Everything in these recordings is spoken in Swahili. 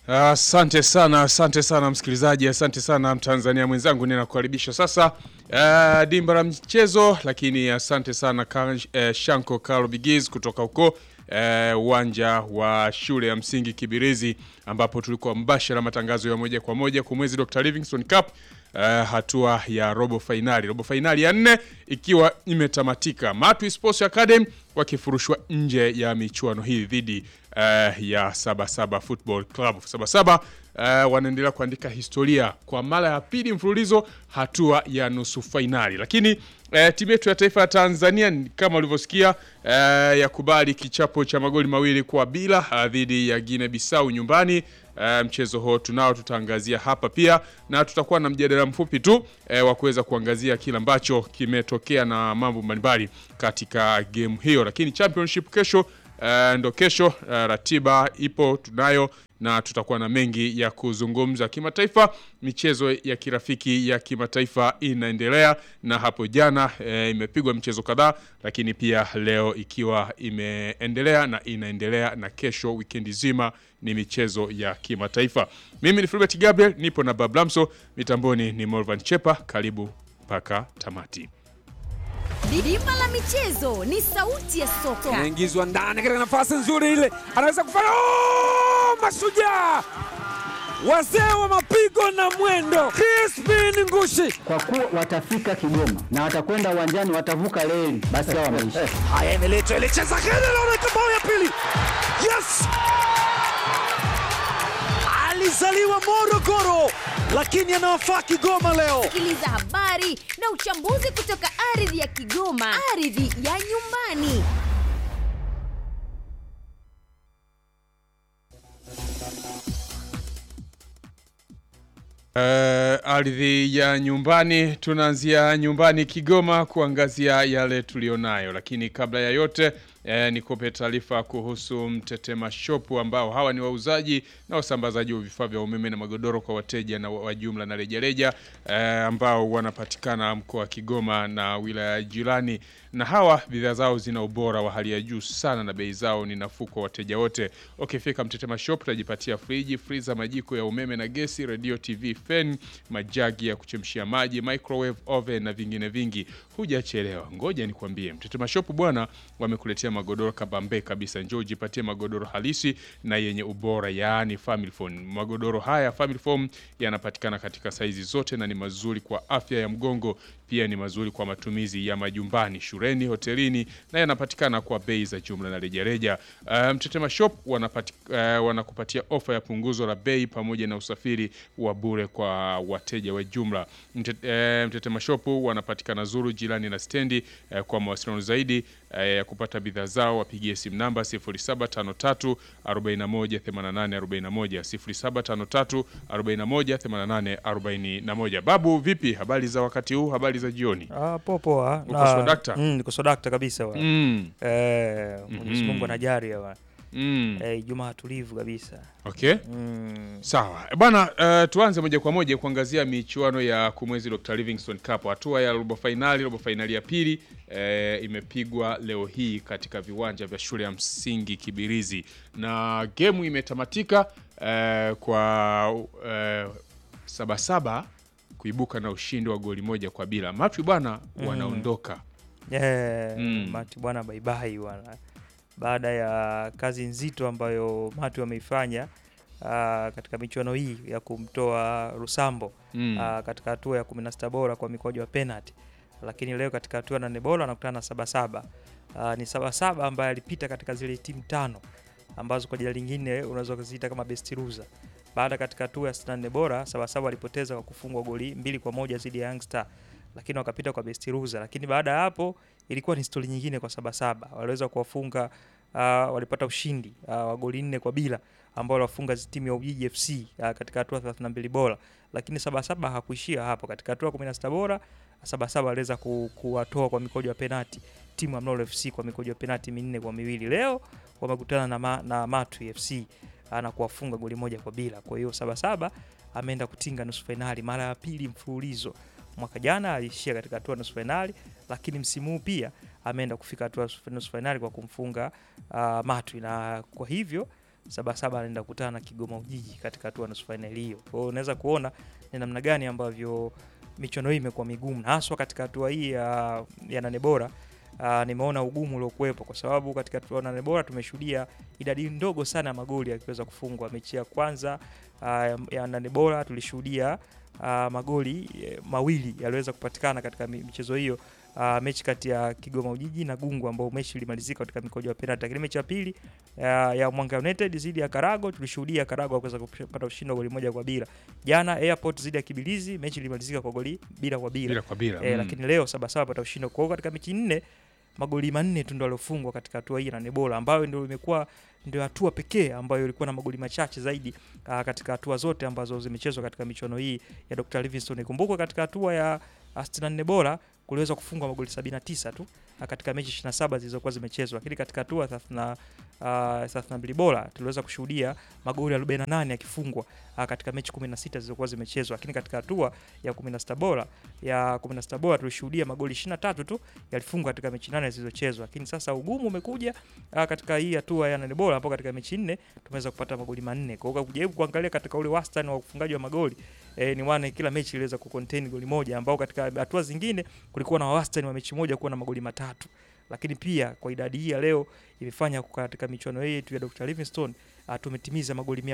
Asante sana, asante sana msikilizaji, asante sana Mtanzania mwenzangu, ninakukaribisha sasa uh, dimba la mchezo, lakini asante sana ka, uh, Shanko Carlo Bigiz kutoka huko uwanja uh, wa shule ya msingi Kibirizi ambapo tulikuwa mbashara matangazo ya moja kwa moja kwa mwezi Dr. Livingstone Cup uh, hatua ya robo fainali, robo fainali ya nne ikiwa imetamatika, Matwi Sports Academy wakifurushwa nje ya michuano hii dhidi uh, ya Sabasaba Football Club. Sabasaba uh, wanaendelea kuandika historia kwa mara ya pili mfululizo hatua ya nusu fainali, lakini uh, timu yetu ya taifa ya Tanzania kama ulivyosikia uh, yakubali kichapo cha magoli mawili kwa bila uh, dhidi ya Guinea Bissau nyumbani. Uh, mchezo huo tunao tutaangazia hapa pia na tutakuwa na mjadala mfupi tu uh, wa kuweza kuangazia kile ambacho kimetokea na mambo mbalimbali katika game hiyo, lakini championship kesho uh, ndo kesho uh, ratiba ipo tunayo na tutakuwa na mengi ya kuzungumza kimataifa. Michezo ya kirafiki ya kimataifa inaendelea na hapo jana e, imepigwa michezo kadhaa, lakini pia leo ikiwa imeendelea na inaendelea na kesho, wikendi zima ni michezo ya kimataifa. Mimi ni Filbert Gabriel, nipo na Bablamso, mitamboni ni Morvan Chepa. Karibu mpaka tamati. Dimba la michezo ni sauti ya soka. Anaingizwa ndani katika nafasi nzuri ile, anaweza kufanya oh, mashujaa wazee wa mapigo na mwendo, Crispin Ngushi. Kwa kuwa watafika Kigoma na watakwenda uwanjani, watavuka reli, basi hao wameisha. Haya, imeletwa ile, cheza kile, naona bao ya pili. Yes, alizaliwa Morogoro lakini anawafaa Kigoma leo. Sikiliza habari na uchambuzi kutoka ardhi ya Kigoma, ardhi ya nyumbani. Uh, ardhi ya nyumbani, tunaanzia nyumbani Kigoma kuangazia yale tulionayo, lakini kabla ya yote eh, nikupe taarifa kuhusu Mtetema Shop ambao hawa ni wauzaji na wasambazaji wa vifaa vya umeme na magodoro kwa wateja na wa jumla na rejareja eh, ambao wanapatikana mkoa wa Kigoma na wilaya jirani, na hawa bidhaa zao zina ubora wa hali ya juu sana na bei zao ni nafuu kwa wateja wote. Ukifika Mtetema Shop utajipatia friji, freezer, majiko ya umeme na gesi, radio, TV, fan, majagi ya kuchemshia maji, microwave, oven na vingine vingi. Hujachelewa, ngoja nikwambie, Mtetema Shop bwana, wamekuletea magodoro kabambe kabisa. Njoo ujipatie magodoro halisi na yenye ubora, yaani family foam. Magodoro haya family foam yanapatikana katika saizi zote na ni mazuri kwa afya ya mgongo, pia ni mazuri kwa matumizi ya majumbani, shuleni, hotelini na yanapatikana kwa bei za jumla na rejareja. Uh, Mtetema Shop wanapati, uh, wanakupatia ofa ya punguzo la bei pamoja na usafiri wa bure kwa wateja wa jumla. Mtet, uh, Mtetema Shop wanapatikana Zuru jirani na stendi. Uh, kwa mawasiliano zaidi ya uh, kupata bidhaa zao wapigie simu namba 0753 41 88 41 0753 41 88 41. Babu, vipi habari za wakati huu, habari za jioni? Ah, poa poa. Uko swadakta? Mm, niko swadakta kabisa wa. Mm. Eh, Mwenyezi Mhm. Mungu anajali wa. Mm. Eh, Ijumaa tulivu kabisa. Okay. Mm. Sawa bwana, uh, tuanze moja kwa moja kuangazia michuano ya kumwezi Dr. Livingstone Cup. Hatua ya robo fainali, robo fainali ya pili eh, imepigwa leo hii katika viwanja vya shule ya msingi Kibirizi na gemu imetamatika eh, kwa eh, Sabasaba kuibuka na ushindi wa goli moja kwa bila. Matwi bwana wanaondoka Eh, Mm. Mati bwana bye bye bwana. Baada ya kazi nzito ambayo Mati wameifanya ah, katika michuano hii ya kumtoa Rusambo Mm. ah, katika hatua ya 16 bora kwa mikwaju ya penalty, lakini leo katika hatua ya nane bora anakutana na Sabasaba. Ah, ni Sabasaba ambaye alipita katika zile timu tano ambazo kwa jina lingine unaweza kuziita kama best loser. Baada katika hatua ya 64 bora Sabasaba walipoteza kwa kufungwa goli mbili kwa moja dhidi ya Young Star, lakini wakapita kwa best loser. Lakini baada ya hapo ilikuwa ni stori nyingine kwa Sabasaba, waliweza kuwafunga uh, walipata ushindi uh, wa goli nne kwa bila ambao waliwafunga timu ya Ujiji FC uh, katika hatua 32 bora, lakini Sabasaba hakuishia hapo. Katika hatua 16 bora Sabasaba aliweza ku, kuwatoa kwa mikojo ya penati timu ya Mlolo FC kwa mikojo ya penati minne kwa miwili. Leo wamekutana na, ma, na Matu FC uh, na kuwafunga goli moja kwa bila. Kwa hiyo Sabasaba ameenda kutinga nusu fainali mara ya pili mfululizo. Mwaka jana aliishia katika hatua nusu fainali, lakini msimu huu pia ameenda kufika hatua nusu fainali kwa kumfunga uh, Matwi, na kwa hivyo Sabasaba anaenda kukutana na Kigoma Ujiji katika hatua ya nusu fainali hiyo. Kwa hiyo unaweza kuona ni namna gani ambavyo michuano hii imekuwa migumu na haswa katika hatua hii ya, ya nane bora. Uh, nimeona ugumu uliokuwepo kwa sababu katika hatua ya nane bora tumeshuhudia idadi ndogo sana ya magoli yakiweza kufungwa. Mechi ya kwanza uh, ya- ya nane bora tulishuhudia uh, magoli eh, mawili yaliweza kupatikana katika mi- michezo hiyo uh, mechi kati ya Kigoma Ujiji na Gungu ambao mechi ilimalizika katika mikojo ya penalti. Lakini mechi ya pili uh, ya Mwanga United dhidi ya Karago tulishuhudia Karago kuweza kupata ushindi wa goli moja kwa bila. Jana Airport dhidi ya Kibilizi mechi ilimalizika kwa goli bila kwa bila. bila kwa bila Eh, mm. lakini leo Sabasaba pata ushindi. Kwa hiyo katika mechi nne magoli manne tu ndio waliofungwa katika hatua hii na Nebola ambayo ndio imekuwa ndio hatua pekee ambayo ilikuwa na magoli machache zaidi aa, katika hatua zote ambazo zimechezwa katika michuano hii ya Dr. Livingstone. Ikumbukwe katika hatua ya 64 bora kuliweza kufungwa magoli 79 tu ah, katika mechi 27 zilizokuwa zimechezwa, lakini katika hatua 30 uh, 32 bora tuliweza kushuhudia magoli 48 yakifungwa uh, katika mechi 16 zilizokuwa zimechezwa, lakini katika hatua ya 16 bora ya 16 bora tulishuhudia magoli 23 tu yalifungwa katika mechi nane zilizochezwa, lakini sasa ugumu umekuja uh, katika hii hatua ya nane bora, ambapo katika mechi nne tumeweza kupata magoli manne. Kwa hiyo kujaribu kuangalia katika ule wastani wa ufungaji wa magoli eh, ni wane kila mechi iliweza kucontain goli moja, ambao katika hatua zingine kulikuwa na wastani wa mechi moja kuwa na magoli matatu lakini pia kwa idadi hii ya leo imefanya katika michuano hii yetu ya Dr. Livingstone uh, tumetimiza magoli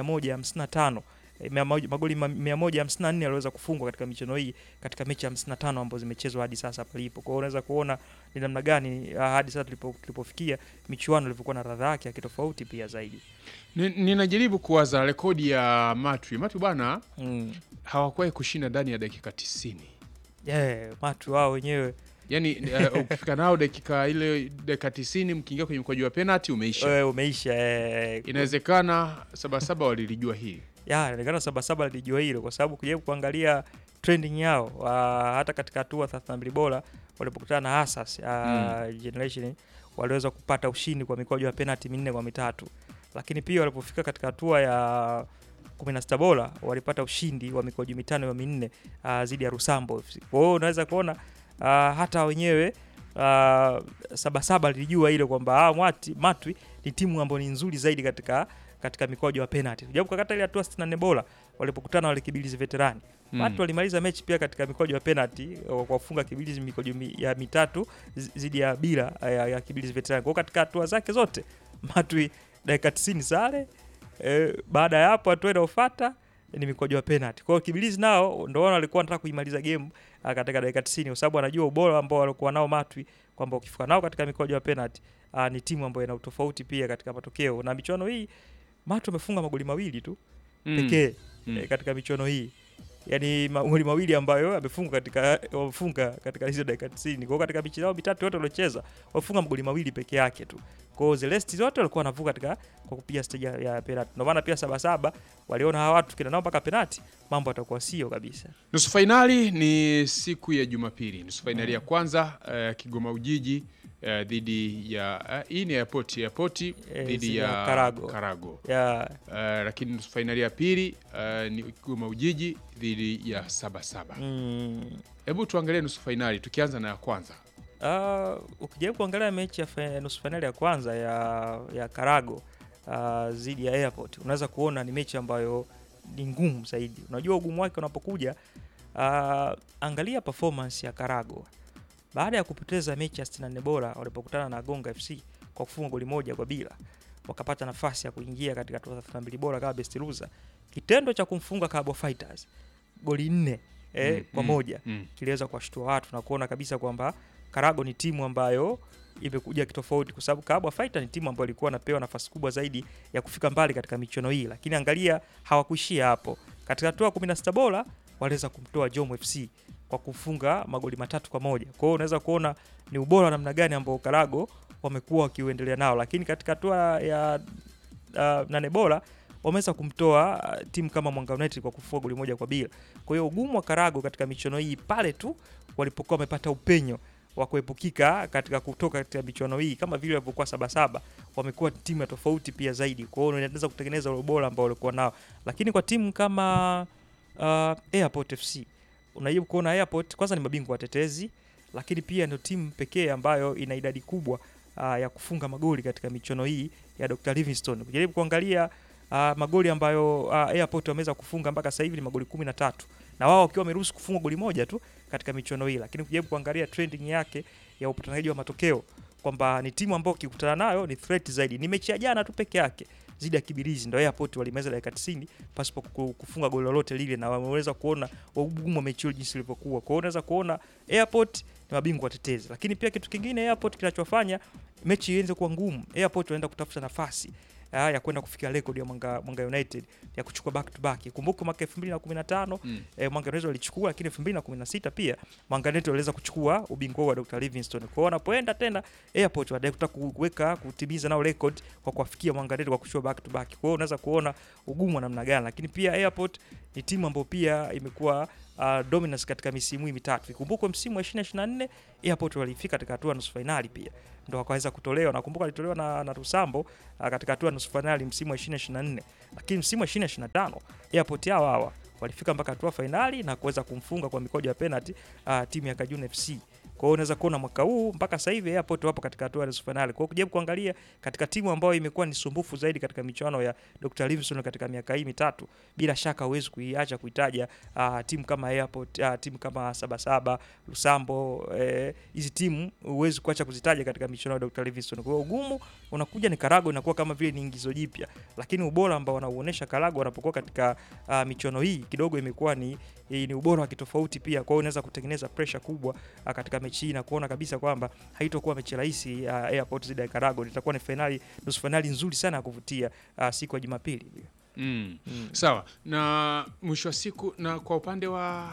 155 eh, mia moja- magoli ma- 154 yaliweza kufungwa katika michuano hii katika mechi 55 ambazo zimechezwa hadi sasa palipo. Kwa hiyo unaweza kuona ni namna gani uh, hadi sasa tulipo, tulipofikia michuano ilivyokuwa na radha yake ya kitofauti pia zaidi. Ni- ninajaribu kuwaza rekodi ya Matwi. Matwi bwana Mm. hawakuwahi kushinda ndani ya dakika 90. Yeah, watu wao wenyewe Yaani eh, ukifika nao dakika ile dakika 90 mkiingia kwenye mkwaju wa penalty umeisha. eh, umeisha eh, Inawezekana Sabasaba walilijua hii. ya inaonekana Sabasaba lilijua hilo kwa sababu kujaribu kuangalia trending yao uh, hata katika hatua 32 bora walipokutana na Asas uh, Generation waliweza kupata ushindi kwa mikwaju ya penalty minne kwa mitatu, lakini pia walipofika katika hatua ya 16 bora walipata ushindi wa mikwaju mitano ya minne uh, dhidi ya Rusambo FC. Kwa hiyo unaweza kuona uh, hata wenyewe uh, Sabasaba lilijua ile kwamba ah, Mwati Matwi ni timu ambayo ni nzuri zaidi katika katika mikwaju ya penalty. Japo kata ile hatua 64 bora walipokutana wale Kibilizi veterani. Mm. Watu walimaliza mechi pia katika mikwaju ya penalty kwa kufunga Kibilizi mikwaju mi, ya mitatu zi- zidi ya bila ya, ya Kibilizi veterani. Kwa hiyo katika hatua zake zote Matwi dakika 90 sare. E, baada ya hapo hatua inayofuata ni mikwaju ya penalty. Kwa hiyo Kibilizi nao ndio wao walikuwa wanataka kuimaliza game ah, katika dakika 90 kwa sababu wanajua ubora ambao walikuwa nao Matwi kwamba ukifika nao katika mikwaju ya penalty ah, ni timu ambayo ina utofauti pia katika matokeo na michuano hii Matwi wamefunga magoli mawili tu Mm. pekee Mm. eh, katika michuano hii yaani magoli mawili ambayo amefunga katika wamefunga katika hizo dakika 90 kwa hiyo katika michezo yao mitatu yote waliocheza wamefunga magoli mawili peke yake tu kwa hiyo the rest zote walikuwa wanavuka katika kwa kupiga stage ya, ya penalty ndio maana pia sabasaba waliona hawa watu kina nao mpaka penalty mambo atakuwa sio kabisa Nusu fainali ni siku ya Jumapili. Nusu fainali ya kwanza eh, Kigoma Ujiji eh, dhidi ya eh, hii ni airport airport Eh, dhidi dhidi ya ya Karago. Karago. ya Eh, lakini nusu fainali ya pili eh, ni Kigoma Ujiji dhidi ya Sabasaba. mm, Hebu tuangalie nusu fainali tukianza na ya kwanza. Uh, ukijaribu kuangalia mechi ya fa- nusu fainali ya kwanza ya, ya Karago uh, dhidi ya Airport unaweza kuona ni mechi ambayo ni ngumu zaidi. Unajua ugumu wake unapokuja, uh, angalia performance ya Karago baada ya kupoteza mechi ya 64 bora walipokutana na Gonga FC kwa kufunga goli moja kwa bila, wakapata nafasi ya kuingia katika hatua ya 32 bora kama best loser. Kitendo cha kumfunga Cabo Fighters goli nne eh, Mm, kwa mm, moja mm. kiliweza kuwashtua watu na kuona kabisa kwamba Karago ni timu ambayo imekuja kitofauti, kwa sababu Kabwa Fighter ni timu ambayo ilikuwa inapewa nafasi kubwa zaidi ya kufika mbali katika michuano hii, lakini angalia, hawakuishia hapo. Katika hatua ya 16 bora waliweza kumtoa Jom FC kwa kufunga magoli matatu kwa moja. Kwa hiyo unaweza kuona ni ubora wa namna gani ambao Karago wamekuwa wakiuendelea nao, lakini katika hatua ya uh, nane bora wameweza kumtoa uh, timu kama Mwanga United kwa kufunga goli moja kwa bila. Kwa hiyo ugumu wa Karago katika michuano hii pale tu walipokuwa wamepata upenyo wa kuepukika katika kutoka katika michuano hii kama vile walivyokuwa Sabasaba, wamekuwa timu ya tofauti pia zaidi. Kwa hiyo inaweza kutengeneza ule ubora ambao walikuwa nao, lakini kwa timu kama uh, Airport FC unajaribu kuona Airport kwanza ni mabingwa watetezi, lakini pia ndio timu pekee ambayo ina idadi kubwa uh, ya kufunga magoli katika michuano hii ya Dr. Livingstone. Kujaribu kuangalia uh, magoli ambayo uh, Airport wameweza kufunga mpaka sasa hivi ni magoli kumi na tatu na wao wakiwa wameruhusu kufunga goli moja tu katika michuano hii, lakini kujaribu kuangalia trending yake ya upatanaji wa matokeo kwamba ni timu ambayo ukikutana nayo ni threat zaidi. Ni mechi ya jana tu peke yake zidi ya Kibirizi ndio Airport walimeza dakika 90 pasipo ku- kufunga goli lolote lile, na wameweza kuona ugumu wa mechi hiyo jinsi ilivyokuwa. Kwa hiyo unaweza kuona Airport ni mabingwa watetezi, lakini pia kitu kingine Airport kinachofanya mechi ianze kuwa ngumu, Airport wanaenda kutafuta nafasi ah, ya kwenda kufikia rekodi ya Mwanga, Mwanga United ya kuchukua back to back. Kumbuka mwaka 2015 Mm. eh, Mwanga United walichukua, lakini 2016 pia Mwanga United waliweza kuchukua ubingwa wa Dr. Livingstone. Kwa hiyo wanapoenda tena Airport wanataka kutaka kuweka kutimiza nao record kwa kuwafikia Mwanga United kwa kuchukua back to back. Kwa hiyo unaweza kuona ugumu wa namna gani, lakini pia Airport ni timu ambayo pia imekuwa uh, dominance katika misimu hii mitatu. Ikumbukwe msimu wa 2024 Airport walifika katika hatua ya nusu finali pia ndo wakaweza kutolewa. Nakumbuka walitolewa na, na Rusambo uh, katika hatua ya nusu finali msimu wa 2024, lakini msimu wa 2025 Airport hao hawa walifika mpaka hatua finali na kuweza kumfunga kwa mikojo ya penalty uh, timu ya Kajuna FC. Kwa hiyo unaweza kuona mwaka huu mpaka sasa hivi Airport wapo katika hatua ya nusu finali. Kwa hiyo kujaribu kuangalia katika timu ambayo imekuwa ni sumbufu zaidi katika michuano ya Dr. Livingstone katika miaka hii mitatu, bila shaka huwezi kuiacha kuitaja uh, timu kama Airport, uh, timu kama Sabasaba, Lusambo, eh, hizi timu huwezi kuacha kuzitaja katika michuano ya Dr. Livingstone. Kwa hiyo ugumu unakuja ni Karago inakuwa kama vile ni ingizo jipya, lakini ubora ambao wanauonesha Karago wanapokuwa katika uh, michuano hii kidogo imekuwa ni ni ubora wa kitofauti pia. Kwa hiyo unaweza kutengeneza pressure kubwa uh, katika mechi hii na kuona kabisa kwamba haitokuwa mechi rahisi uh, Airport dhidi ya Karago. Itakuwa ni finali, nusu finali nzuri sana ya kuvutia uh, siku ya Jumapili. Mm. Mm. Sawa. Na mwisho wa siku na kwa upande wa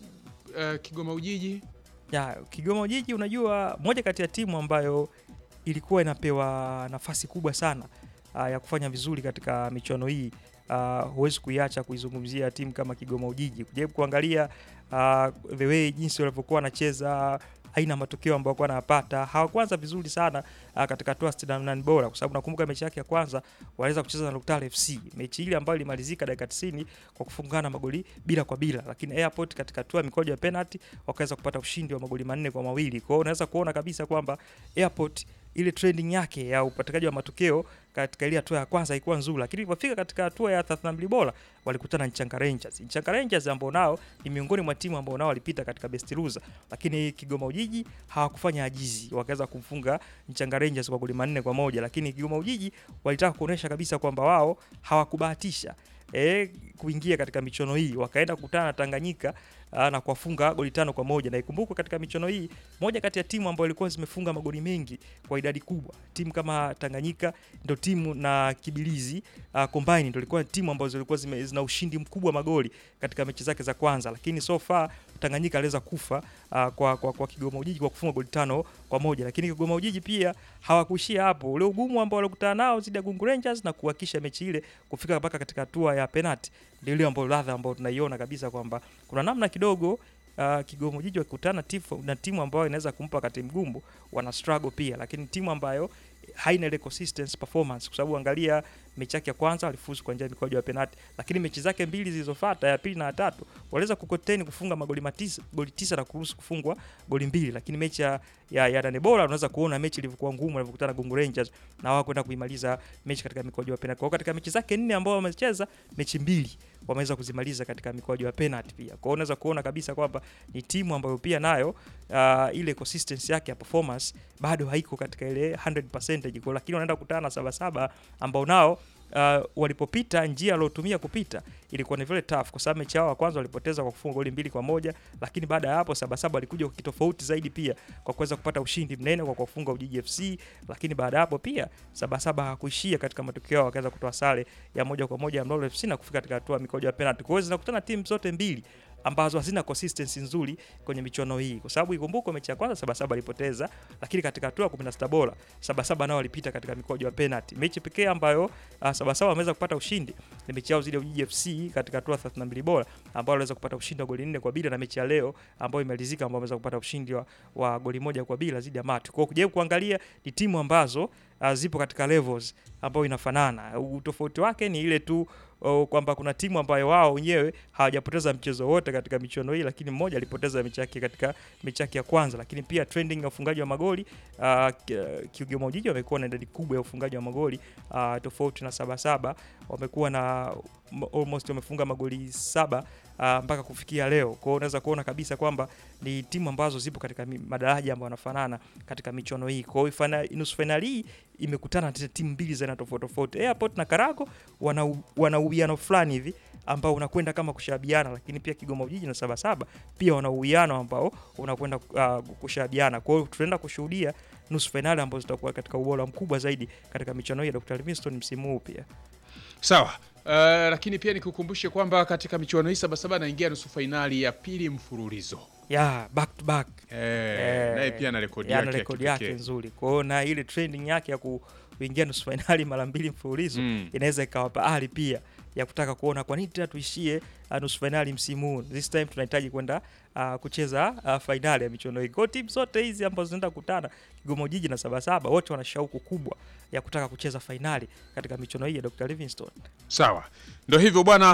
uh, Kigoma Ujiji Ya, Kigoma Ujiji unajua moja kati ya timu ambayo ilikuwa inapewa nafasi kubwa sana uh, ya kufanya vizuri katika michuano hii. Uh, huwezi kuiacha kuizungumzia timu kama Kigoma Ujiji. Kujaribu kuangalia uh, the way jinsi walivyokuwa wanacheza aina ya matokeo ambayo walikuwa wanapata. Hawakuanza vizuri sana uh, katika hatua 68 bora kwa sababu nakumbuka mechi yake ya kwanza waliweza kucheza na Lutale FC. Mechi ile ambayo ilimalizika dakika 90 kwa kufungana magoli bila kwa bila, lakini Airport katika hatua ya mikojo ya penalty wakaweza kupata ushindi wa magoli manne kwa mawili. Kwa hiyo unaweza kuona kabisa kwamba Airport ile trending yake ya upatikanaji wa matokeo katika ile hatua ya kwanza haikuwa nzuri, lakini ilipofika katika hatua ya 32 bora walikutana na Nchanga Rangers. Nchanga Rangers ambao nao ni miongoni mwa timu ambao nao walipita katika best loser, lakini Kigoma Ujiji hawakufanya ajizi, wakaweza kumfunga Nchanga Rangers kwa goli manne kwa moja, lakini Kigoma Ujiji walitaka kuonesha kabisa kwamba wao hawakubahatisha e, kuingia katika michuano hii, wakaenda kukutana na Tanganyika aa, na kuwafunga goli tano kwa moja. Na ikumbukwe katika michuano hii moja kati ya timu ambayo ilikuwa zimefunga magoli mengi kwa idadi kubwa, timu kama Tanganyika ndio timu na Kibilizi uh, combine ndio ilikuwa timu ambazo zilikuwa zime, zina ushindi mkubwa wa magoli katika mechi zake za kwanza, lakini so far Tanganyika aliweza kufa uh, kwa, kwa, kwa Kigoma Ujiji kwa kufunga goli tano kwa moja, lakini Kigoma Ujiji pia hawakuishia hapo. Ule ugumu ambao walikutana nao zidi ya Gungu Rangers na kuhakisha mechi ile kufika mpaka katika hatua ya penalty, ndio ile ambayo ladha ambayo tunaiona kabisa kwamba kuna namna kidogo uh, Kigoma Ujiji wakikutana tifu- na timu ambayo inaweza kumpa wakati mgumu, wana struggle pia, lakini timu ambayo haina ile consistent performance, kwa sababu angalia mechi yake ya kwanza walifuzu kwa njia ya mikwaju ya penalti, lakini mechi zake mbili zilizofuata ya pili na ya tatu waliweza kucontain kufunga magoli matisa, goli tisa na kuruhusu kufungwa goli mbili, lakini mechi ya ya, ya nane bora unaweza kuona mechi ilivyokuwa ngumu walivyokutana Gungu Rangers na wao kwenda kuimaliza mechi katika mikwaju ya penalti. Kwa hiyo katika mechi zake nne ambao wamecheza mechi mbili wameweza kuzimaliza katika mikwaju ya penalti pia. Kwa hiyo unaweza kuona kabisa kwamba ni timu ambayo pia nayo uh, ile consistency yake ya performance bado haiko katika ile 100% kwa, lakini wanaenda kukutana na Sabasaba ambao nao uh, walipopita njia aliotumia kupita ilikuwa ni vile tough, kwa sababu mechi yao ya kwanza walipoteza kwa kufunga goli mbili kwa moja, lakini baada ya hapo Sabasaba walikuja kwa kitofauti zaidi pia kwa kuweza kupata ushindi mnene kwa kufunga Ujiji FC, lakini baada ya hapo pia Sabasaba hakuishia katika matokeo yao, wakaweza kutoa sare ya moja kwa moja ya Mlolo FC na kufika katika hatua ya mikojo ya penalty. Kwa hiyo zinakutana timu zote mbili ambazo hazina consistency nzuri kwenye michuano hii, kwa sababu ikumbukwe mechi ya kwanza Sabasaba alipoteza, lakini katika hatua ya 16 bora Sabasaba nao walipita katika mikojo ya penalty. Mechi pekee ambayo uh, Sabasaba wameweza kupata ushindi ni mechi yao dhidi ya Ujiji FC katika hatua 32 bora ambao waliweza kupata ushindi wa goli nne kwa bila, na mechi ya leo ambayo imalizika ambao wameweza kupata ushindi wa, wa goli moja kwa bila dhidi ya Matu. Kwa hiyo kujaribu kuangalia ni timu ambazo uh, zipo katika levels ambayo inafanana. Utofauti wake ni ile tu uh, kwamba kuna timu ambayo wao wenyewe hawajapoteza mchezo wote katika michuano hii, lakini mmoja alipoteza mechi yake katika mechi yake ya kwanza. Lakini pia trending ya ufungaji wa magoli uh, Ki- Kigoma Ujiji wamekuwa na idadi kubwa ya ufungaji wa magoli uh, tofauti na Sabasaba wamekuwa na m- almost wamefunga magoli saba uh, mpaka kufikia leo. Kwa hiyo unaweza kuona kabisa kwamba ni timu ambazo zipo katika mi- madaraja ambayo wanafanana katika michuano hii. Kwa hiyo fina- nusu fainali hii imekutana na timu mbili za aina tofauti tofauti. Airport na Karago wana u- wana uwiano fulani hivi ambao unakwenda kama kushabiana, lakini pia Kigoma Ujiji na Sabasaba pia wana uwiano ambao unakwenda uh, kushabiana. Kwa hiyo tunaenda kushuhudia nusu fainali ambazo zitakuwa katika ubora mkubwa zaidi katika michuano hii ya Dr. Livingstone msimu huu pia. Sawa. Uh, lakini pia nikukumbushe kwamba katika michuano hii Sabasaba anaingia nusu fainali ya pili mfululizo. Yeah, back to back. Eh, Eh, naye pia ana rekodi yana yake ya rekodi yake kipekee. nzuri. Kwa hiyo na ile trending yake ya ku- kuingia nusu fainali mara mbili mfululizo Mm. inaweza ikawapa ari pia ya kutaka kuona kwa nini tena tuishie uh, nusu fainali msimu huu. This time tunahitaji kwenda uh, kucheza uh, fainali ya michuano hii. Kwa hiyo timu zote hizi ambazo zinaenda kukutana Kigoma Ujiji na Sabasaba wote wana shauku kubwa ya kutaka kucheza fainali katika michuano hii ya Dr. Livingstone. Sawa. Ndio hivyo bwana